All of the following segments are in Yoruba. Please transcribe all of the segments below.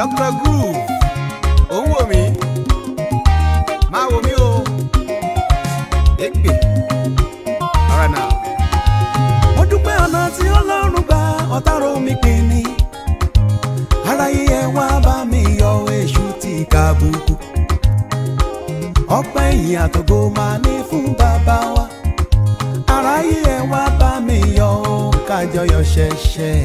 Dr. Groove ò ń wò mí máa wò mí o èpè ọ̀rọ̀ náà. mo dúpẹ́ ọ̀nà tí ọlọ́run gba ọ̀tárò mi pè ní aráyé ẹ wá bá mi yọ èṣù tí kàbùkù ọpẹ́ ìyìn àtògo máa ní fún bàbá wa aráyé ẹ wá bá mi yọ kájọyọ̀ ṣẹ̀ṣẹ̀.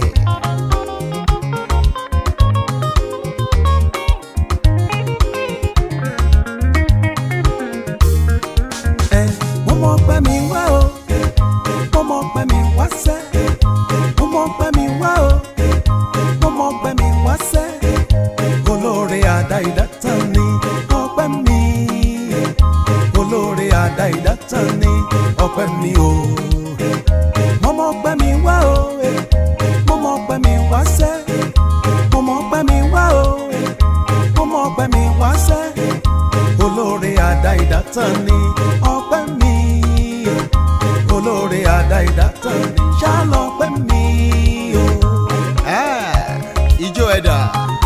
ẹ mo mọ pẹ́ mi wá o mo mọ pẹ́ mi wá sẹ́ mo mọ pẹ́ mi wá o mo mọ pẹ́ mi wá sẹ́ olóore àdá ìdátàn ni ọpẹ́ mi olóore àdá ìdátàn ni ọpẹ́ mi o mo mọ pẹ́ mi wá o mo mọ pẹ́ mi wá sẹ́ mo mọ pẹ́ mi wá o mo mọ pẹ́ mi wá sẹ́ olóore àdá ìdátàn ni ọpẹ́ mi olóore àdá ìdátàn ni ṣálọpẹ́ mi o. Ah, ijó ẹ̀dà.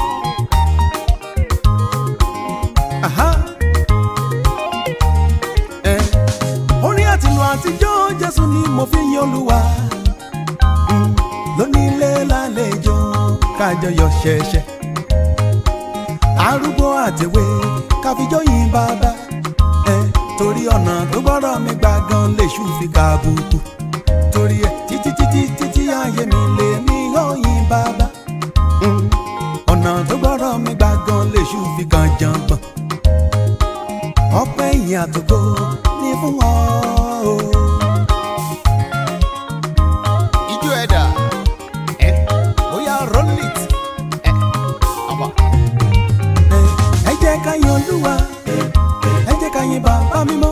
Aha. Ẹ, orin àtìlù àtijọ́ Jésù ni mo fi yin Olúwa Mm, lónílé lálejò kájọyọ̀ ṣẹ̀ṣẹ̀ arúgbó àtẹ̀wé káfíjọ́ yìn bàbá ẹ torí ọ̀nà tó gbọ́dọ̀ mi gbà gan lèṣù fi kàbùkù torí ẹ títí títí títí ayé mi lè mí yóò yìn bàbá Mm, ọ̀nà tó gbọ́dọ̀ mi gbà gan lèṣù fi kàn jàngbọ̀n ọpẹ́ ìyìn àtògo ní fún ọ o. ijó ẹ̀dà. ẹ bóyá roll it. ẹ ọba. ẹ ẹ jẹ́ ká yin Olúwa ẹ jẹ́ ká yin bàbá mímọ́